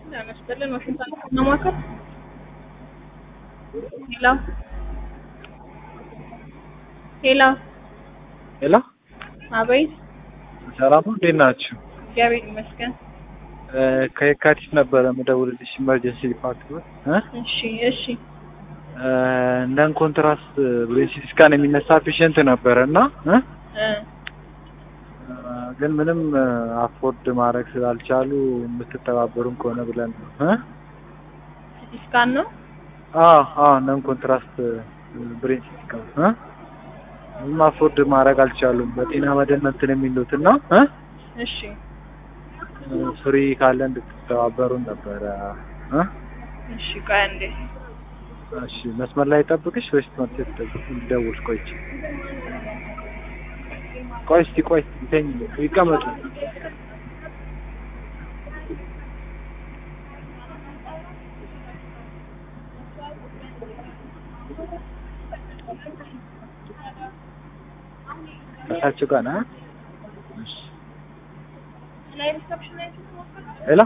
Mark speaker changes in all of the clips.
Speaker 1: ያመስገን ዋሽንግተን ማማከር ሄሎ ሄሎ
Speaker 2: ሄሎ
Speaker 1: አቤት
Speaker 2: ሰላም ነው፣ እንዴት ናችሁ?
Speaker 1: እግዚአብሔር ይመስገን
Speaker 2: እ ከየካቲት ነበረ የምደውልልሽ ኢመርጀንሲ ዲፓርትመንት እ
Speaker 1: እሺ እሺ
Speaker 2: እ ነን ኮንትራስት ብሬን ሲቲ ስካን የሚነሳ ፔሸንት ነበረ እና እ
Speaker 1: እ
Speaker 2: እ ግን ምንም አፎርድ ማድረግ ስላልቻሉ የምትተባበሩን ከሆነ ብለን ነው እ
Speaker 1: ሲቲ ስካን ነው
Speaker 2: አዎ አዎ ነን ኮንትራስት ብሬን ሲቲ ስካን እ ምንም አፎርድ ማድረግ አልቻሉም። በጤና መድን እንትን የሚሉት እና እ
Speaker 1: እሺ
Speaker 2: ፍሪ ካለ እንድትተባበሩን ነበረ እ
Speaker 1: እሺ ቆይ አንዴ
Speaker 2: እሺ መስመር ላይ ጠብቅሽ ወይስ ትምህርት ቤት ልደውል? ቆይ ቆይ እስቲ ቆይ ይተኝ ይቀመጡ። እሳቸው ጋር ነህ? እሺ ሄሎ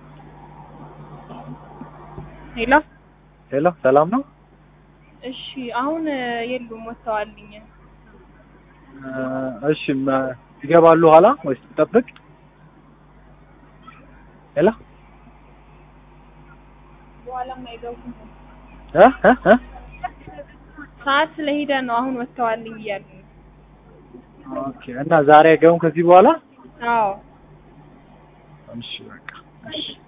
Speaker 1: ሄሎ
Speaker 2: ሄሎ ሰላም ነው?
Speaker 1: እሺ አሁን የሉም ወጥተዋልኝ
Speaker 2: እ እሺ መ- ይገባሉ ኋላ ወይስ ትጠብቅ? ሄሎ
Speaker 1: በኋላም አይገቡም
Speaker 2: እ እ እ
Speaker 1: ሰዓት ስለሄደ ነው አሁን ወጥተዋልኝ እያሉ ነው
Speaker 2: ኦኬ እና ዛሬ አይገቡም ከዚህ በኋላ?
Speaker 1: አዎ
Speaker 2: እሺ በቃ እሺ